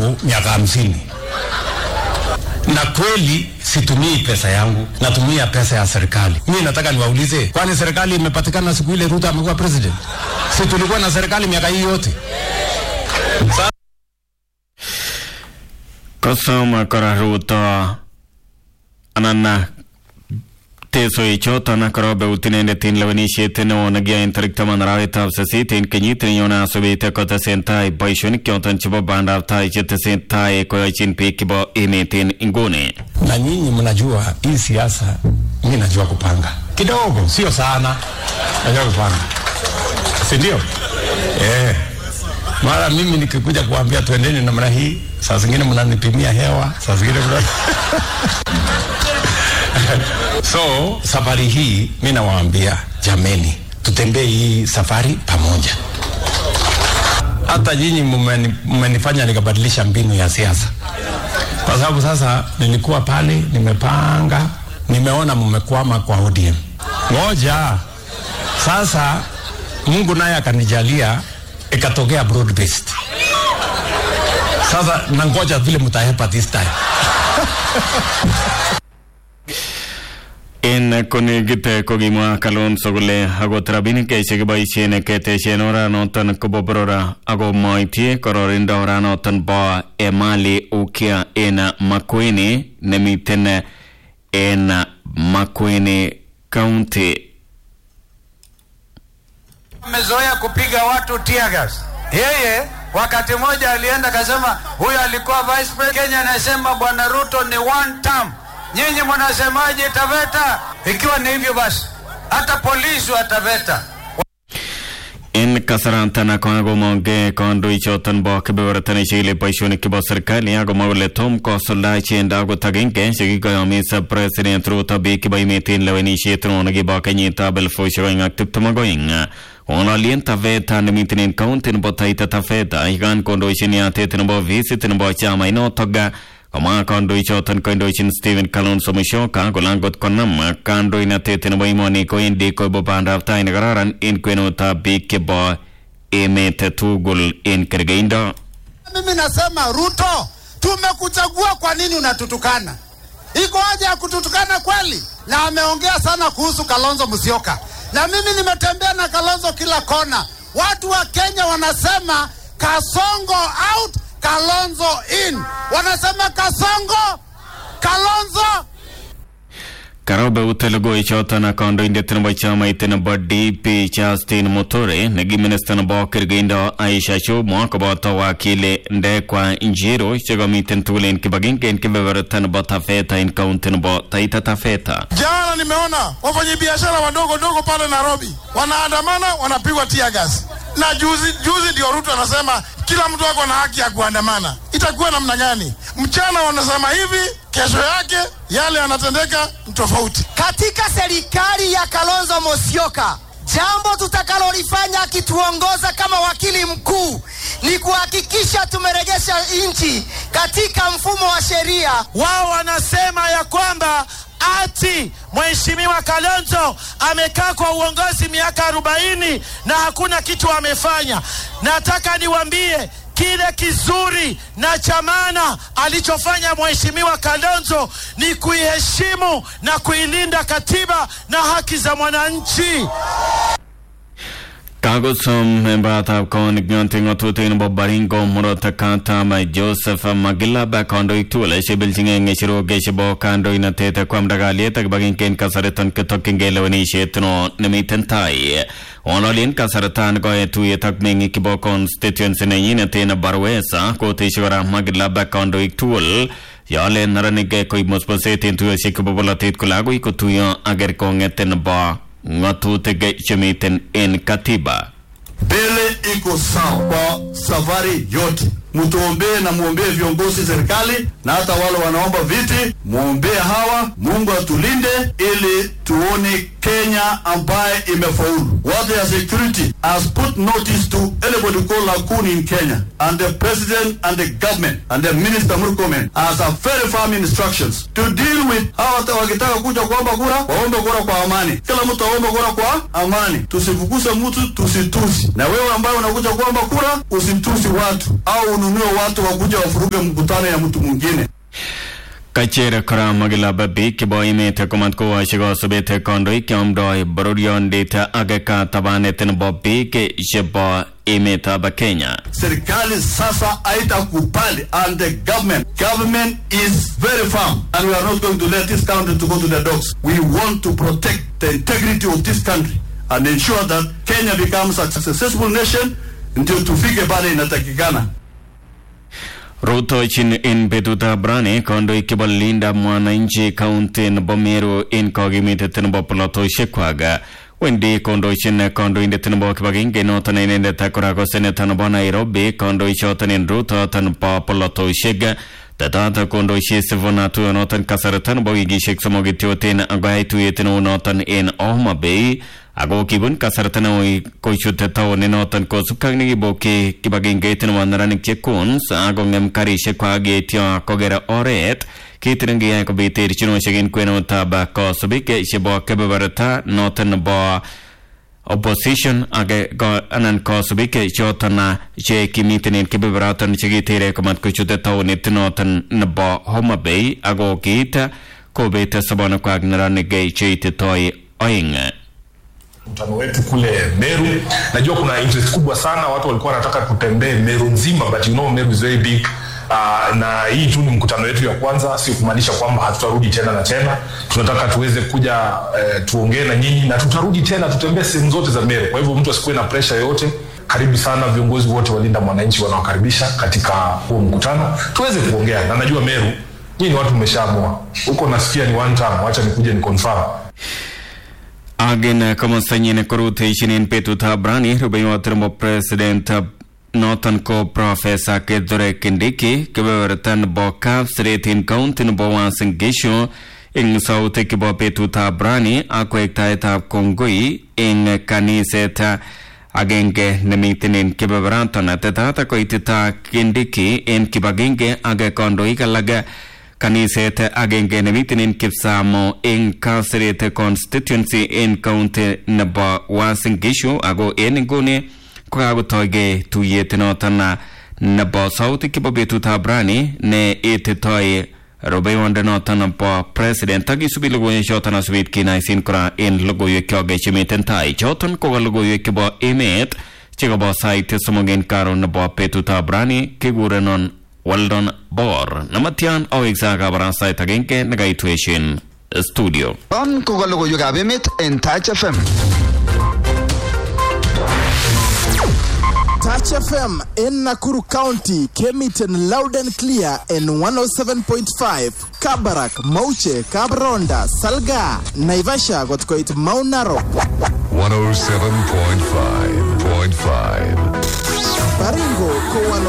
hapo miaka hamsini na kweli situmii pesa yangu, natumia pesa ya serikali. Mi nataka niwaulize, kwani serikali imepatikana siku ile Ruto amekuwa president? Si tulikuwa na serikali miaka hii yote? Sa kosom kora Ruto anan tesoichoton korobeut inendet en lewenisiet neo nekiyoe en tarik taman arawetab sisit en kenyit nenyone asubet kotesentai boisionik choton chebo bandab tai chetesentai koyochin biik chebo emet en inguni na nyinyi mnajua hii siasa, mi najua kupanga kidogo, sio sana, najua kupanga, si ndio? Eh, mara mimi nikikuja kuambia twendeni namna hii, saa zingine mnanipimia hewa, saa zingine mna so safari hii mi nawaambia jameni, tutembee hii safari pamoja. Hata nyinyi mmeni- mmenifanya nikabadilisha mbinu ya siasa, kwa sababu sasa nilikuwa pale nimepanga, nimeona mmekwama kwa ODM. Ngoja sasa, Mungu naye akanijalia ikatokea broad based. Sasa nangoja vile mtahepa this time. en konekit kokimwa Kalonzo kole akot rabinik chekiboisien ketesien oranoton kobo borora ako moityi kororindo oranoton bo Emali Ukia en Makueni nemiten en Makueni County. amezoea kupiga watu tear gas. Yeye wakati mmoja alienda akasema, huyo alikuwa vice president Kenya, anasema bwana Ruto ni one term. Nyinyi mnasemaje Taveta? Ikiwa ni hivyo basi, hata polisi wa Taveta en kasaratan kokakomonge kandoichoton bo kebeberta nechikili boisionik chebo serikali akomwa kole tom kosulda ichenda akot agenge chekikoyomis president Ruto biik chebo emet en lewenisiet neo nekibo kenyitab elfusiek oeng ak tiptem ak oeng ng'ololien Taveta nemiten en kaunti nebo Taita Taveta yekan kondoichin yatet nebo visit nebo chamainotok komwa kandoichoton koindochin Stephen Kalonzo Musyoka kole angot konam kandoinatet nebo emoni kowendi koibu bandab tai nekararan en kwenutab biik chebo emet tugul en kergeindo. Mimi nasema Ruto, tumekuchagua, kwa nini unatutukana? Iko haja ya kututukana kweli? Na ameongea sana kuhusu Kalonzo Musyoka, na mimi nimetembea na Kalonzo kila kona. Watu wa Kenya wanasema Kasongo out, Kalonzo in. Wanasema Kasongo, Kalonzo Karobeut logoichoton kandoindet nebo chamait nebo DP Justin Muturi negi minista nebo kergeindo Aisha Jumwa koboto wakili Ndekwa Njiru chekomiten tugul en kibagenge en kebeberta nebo Taveta en kaunti nebo Taita Taveta. Jana nimeona wafanyabiashara wadogo dogo pale Nairobi wanaandamana, wanapigwa tear gas, na juzi juzi ndio Ruto anasema kila mtu ako na haki ya kuandamana. Itakuwa namna gani? Mchana wanasema hivi, kesho yake yale yanatendeka ni tofauti. katika serikali ya Kalonzo Musyoka, jambo tutakalolifanya akituongoza kama wakili mkuu ni kuhakikisha tumerejesha nchi katika mfumo wa sheria. wao wanasema ya kwamba ati mheshimiwa Kalonzo amekaa kwa uongozi miaka arobaini na hakuna kitu amefanya. Nataka niwaambie kile kizuri na cha maana alichofanya mheshimiwa Kalonzo ni kuiheshimu na kuilinda katiba na haki za mwananchi. Kakosom membayatab konik nyonti ng'otutik nebo Baringo murot katam Joseph Magilaba kandoik tugul chebelchingei ng'echerok chebo kandoinatet kwamda kalyet ak kibagenge en kasariton ketokyingei lewenisiet no nemiten tai. Ng'ololien kasaratan koe tuyet ak meng'ik chebo constituency nenyinet en Barwesa koteshi kora Magilaba kandoik tugul yole neranik koib musmuset en tuyosiek chebo bolotet kole agoi kotuyo ak kerkong'et nebo ng'atutik chemiten en katiba. mbele iko sawa kwa safari yote. Mtuombee na muombee viongozi serikali na hata wale wanaomba viti, muombee hawa. Mungu atulinde ili tuone Kenya ambaye imefaulu. Watu ya security has put notice to anybody called Lakuni in Kenya and the president and the government and the minister Murkomen has a very firm instructions to deal with hawa hata wakitaka kuja kuomba kura waombe kura kwa amani. Kila mtu aombe kura kwa amani, tusifukuze mtu, tusitusi. Na wewe ambaye unakuja kuomba kura usitusi watu au ununue watu wakuja wafuruge mkutano ya mtu mwingine. Kachere kora magilaba bi kibo imete komat ko washigo subete kondoi kyomdoi bororiondit ageka tabanetin bo bi ke shebo imeta ba Kenya. Serikali sasa haitakubali and the government government is very firm and we are not going to let this country to go to the dogs. We want to protect the integrity of this country and ensure that Kenya becomes a successful nation ndio tufike pale inatakikana. Rutochin in betutab rani kondoi kibo linda mwananchi kaunti nebo Meru in kogimitet nebo polotosiekwak wendi kondochin kondoindet nebo kibagenge noton inendet kora ko seneta nebo Nairobi kondoichoton en rutoton bo polotosiek tetat kondoisie Sifuna tuyonoton kasarta nebo wikisiek somok kityoten akoyai tuyet neu noton en Homa Bay ako kibun kasarta neui kochute taonit noton kosubkei ak nekibokyi kibagengeit nebo neranik che Coons akong'em karisiekwak yeityo koker oret kit nekiyai kobit terchinosiek en kwenutab kosubik chebo kebeberta noton nebo opposition age ko anan kosubik choton che kimiten en kebeberaton chekitere komat kochute taonit noton nebo Homa Bay ako kiit kobet sobonekwak neranik cheititoi oeng mkutano wetu kule Meru. Najua kuna interest kubwa sana, watu walikuwa wanataka tutembee Meru nzima, but you know Meru is very big. Uh, na hii tu ni mkutano wetu ya kwanza, sio kumaanisha kwamba hatutarudi tena na tena. Tunataka tuweze kuja uh, tuongee na nyinyi na tutarudi tena, tutembee sehemu zote za Meru. Kwa hivyo mtu asikuwe na pressure yoyote. Karibu sana viongozi wote walinda mwananchi wanaokaribisha katika huo mkutano, tuweze kuongea na najua Meru nyinyi ni watu mmeshaamua huko, nasikia ni one time, wacha nikuje ni confirm Agen komostanyin koruteishin betutab rani rubeiwot nebo president noton ko profesa Kithure Kindiki kebeberta nebo Kapseret en county nebo Uasin Gishu eng sautik chebo betutab rani ak wektaetab kongoi eng kaniset agenge nemiten en kebeberaton tetat koitita Kindiki en kibagenge ak kandoik alak kaniset agenge nemiten en Kipsamo en Kapseret constituency en county nebo Uasin Gishu ako en inguni kokakotoige tuyet noton nebo sautik chebo betutab rani ne ititoi rubeiwonde noton nebo president ak isubi logoiwek choton asubit kinaisin kora en logoiwekyok chemiten tai choton ko logoiwek chebo emet chekobo sait somok en karon nebo betutab rani kikurenon Weldon Bor nematyan aweksa kabarastaet agenge nekaitweshin studio Yon ko logoiwekab emet en Touch FM. Touch FM in Nakuru County came it in loud and clear in 107.5 Kabarak, Mauche, Kabronda, Salga, Naivasha got quite Mount Narok, 107.5.5. Baringo, Kowalo